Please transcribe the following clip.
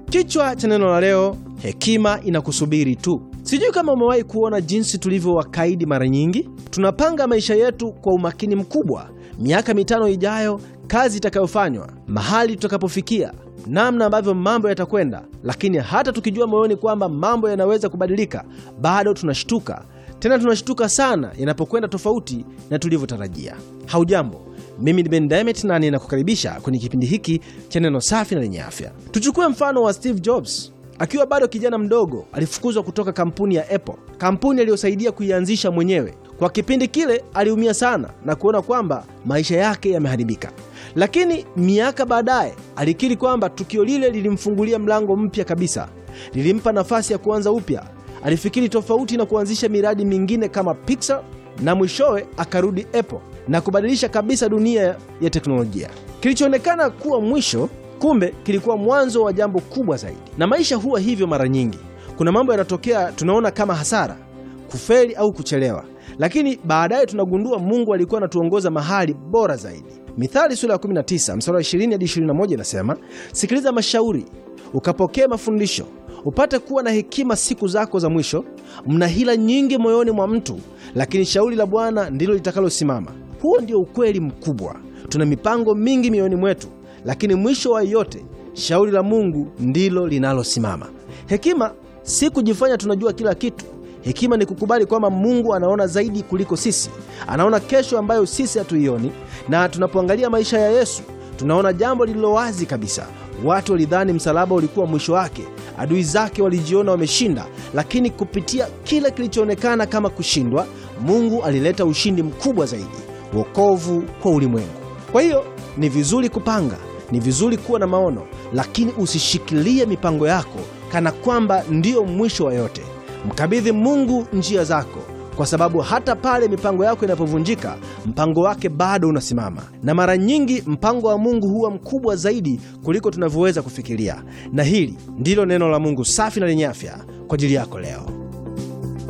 Kichwa cha neno la leo, hekima inakusubiri tu. Sijui kama umewahi kuona jinsi tulivyo wakaidi mara nyingi. Tunapanga maisha yetu kwa umakini mkubwa, miaka mitano ijayo, kazi itakayofanywa, mahali tutakapofikia, namna ambavyo mambo yatakwenda, lakini hata tukijua moyoni kwamba mambo yanaweza kubadilika, bado tunashtuka tena tunashtuka sana inapokwenda tofauti na tulivyotarajia. Haujambo, mimi ni Ben Demet na ninakukaribisha kwenye kipindi hiki cha neno safi na lenye afya. Tuchukue mfano wa Steve Jobs. Akiwa bado kijana mdogo, alifukuzwa kutoka kampuni ya Apple, kampuni aliyosaidia kuianzisha mwenyewe. Kwa kipindi kile aliumia sana na kuona kwamba maisha yake yameharibika, lakini miaka baadaye alikiri kwamba tukio lile lilimfungulia mlango mpya kabisa, lilimpa nafasi ya kuanza upya alifikiri tofauti na kuanzisha miradi mingine kama Pixar na mwishowe akarudi Apple na kubadilisha kabisa dunia ya teknolojia. Kilichoonekana kuwa mwisho, kumbe kilikuwa mwanzo wa jambo kubwa zaidi. Na maisha huwa hivyo mara nyingi. Kuna mambo yanatokea tunaona kama hasara, kufeli au kuchelewa, lakini baadaye tunagundua Mungu alikuwa anatuongoza mahali bora zaidi. Mithali sura ya 19 mstari wa 20 hadi 21 inasema, sikiliza mashauri ukapokee mafundisho upate kuwa na hekima siku zako za mwisho. Mna hila nyingi moyoni mwa mtu, lakini shauri la Bwana ndilo litakalosimama. Huo ndio ukweli mkubwa. Tuna mipango mingi mioyoni mwetu, lakini mwisho wa yote shauri la Mungu ndilo linalosimama. Hekima si kujifanya tunajua kila kitu. Hekima ni kukubali kwamba Mungu anaona zaidi kuliko sisi, anaona kesho ambayo sisi hatuioni. Na tunapoangalia maisha ya Yesu tunaona jambo lililo wazi kabisa. Watu walidhani msalaba ulikuwa mwisho wake, adui zake walijiona wameshinda, lakini kupitia kile kilichoonekana kama kushindwa, Mungu alileta ushindi mkubwa zaidi, wokovu kwa ulimwengu. Kwa hiyo ni vizuri kupanga, ni vizuri kuwa na maono, lakini usishikilie mipango yako kana kwamba ndiyo mwisho wa yote. Mkabidhi Mungu njia zako kwa sababu hata pale mipango yako inapovunjika, mpango wake bado unasimama. Na mara nyingi mpango wa Mungu huwa mkubwa zaidi kuliko tunavyoweza kufikiria. Na hili ndilo neno la Mungu safi na lenye afya kwa ajili yako leo.